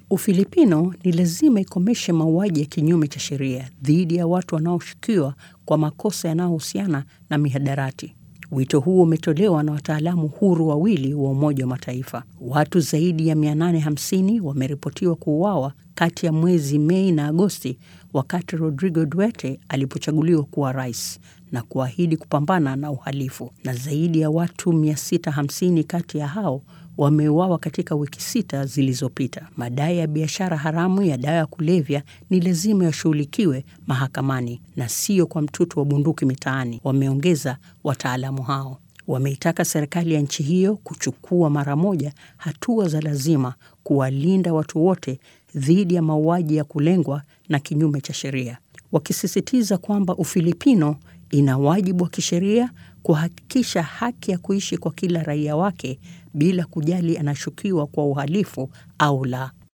Ufilipino ni lazima ikomeshe mauaji ya kinyume cha sheria dhidi ya watu wanaoshukiwa kwa makosa yanayohusiana na mihadarati. Wito huo umetolewa na wataalamu huru wawili wa Umoja wa Mataifa. Watu zaidi ya 850 wameripotiwa kuuawa kati ya mwezi Mei na Agosti wakati Rodrigo Duterte alipochaguliwa kuwa rais na kuahidi kupambana na uhalifu, na zaidi ya watu 650 kati ya hao wameuawa katika wiki sita zilizopita. Madai ya biashara haramu ya dawa ya kulevya ni lazima yashughulikiwe mahakamani na sio kwa mtutu wa bunduki mitaani, wameongeza wataalamu hao. Wameitaka serikali ya nchi hiyo kuchukua mara moja hatua za lazima kuwalinda watu wote dhidi ya mauaji ya kulengwa na kinyume cha sheria, wakisisitiza kwamba Ufilipino ina wajibu wa kisheria kuhakikisha haki ya kuishi kwa kila raia wake bila kujali anashukiwa kwa uhalifu au la.